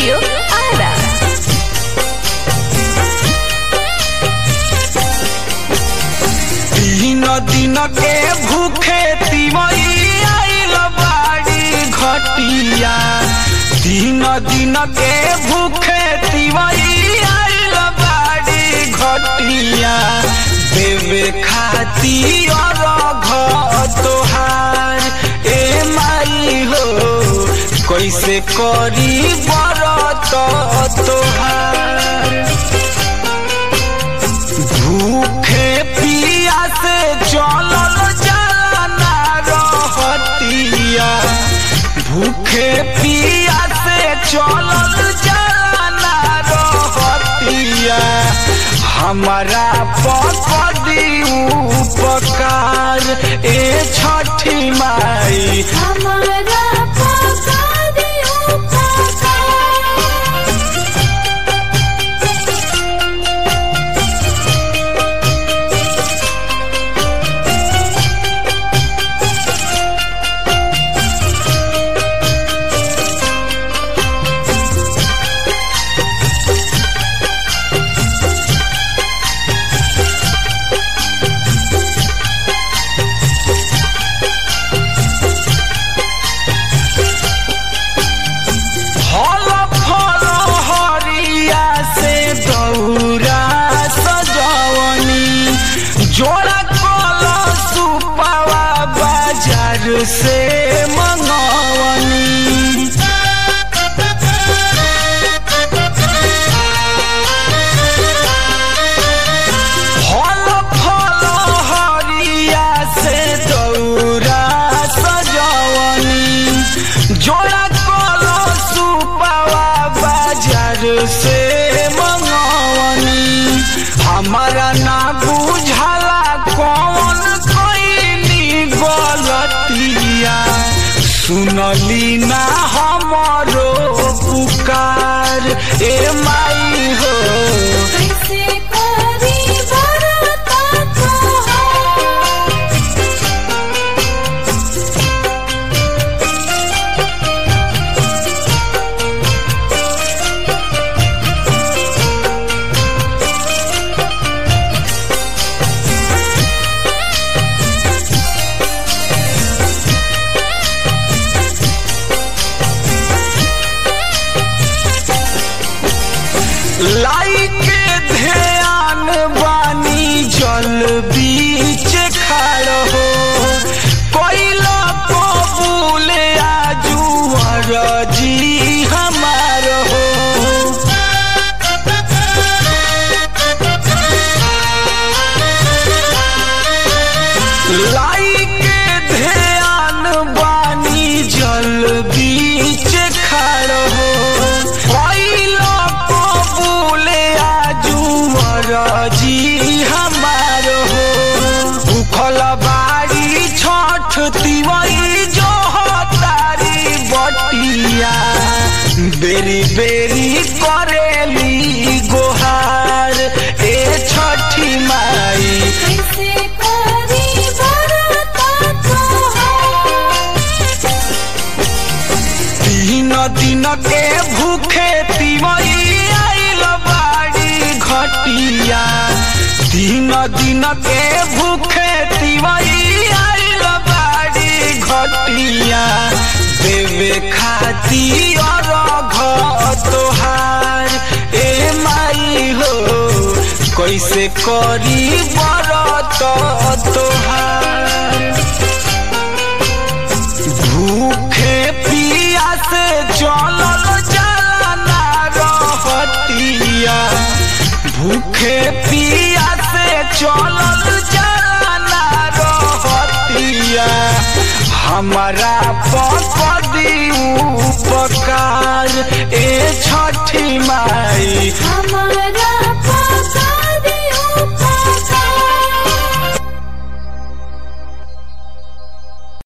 Studio Ara. तीन दिन के भूखे तिमई आइल बाड़ी घटिया तीन दिन के भूखे तिमई आइल बाड़ी घटिया देवे खाती और तोहार ए माई हो कैसे करी बरत तोहार भूखे पिया से चलल जाना रहतिया भूखे पिया से चलल जाना रहतिया हमारा पकड़ी उपकार ए छठी माई हमारा पका दियो पका फल फल हरिया से दौरा सजवनी जोड़ा कल सुपावा बाजार से मंगवनी फल फल हरिया से दौरा सजवनी जोड़ा कल सुपावा बाजार से मंगवनी हमारा ना बुझाला कौन कईनी गलतिया सुनली ना हमरो पुकार ए माई हो कैसे करी बरता तोहार लाई के ध्यान बानी जल बीच खाड़ हो कोइला कबूल आजुअर जी हमार हो लाई के ध्यान बानी जल बीच खाड़ हो कोइला कबूल आजुअर जी हमार हो भूखल बाड़ी छठ तिवई जो तारी बटिया बेरी बेरी करेली गोहार ए छठी माई कैसे करी बरता तोहार तीन दिन के भूखे तिमई आइल बाड़ी घटिया तीन दिन के भूखे तिमई आइल बाड़ी घटिया देवे खाती और तोहार ए माई हो कैसे करी बरत तोहार भूखे पिया से चलल जाना रहतिया भूखे पिया से चलल जाना रहतिया हमारा पकड़ी उपकार ए छठी माई हमारा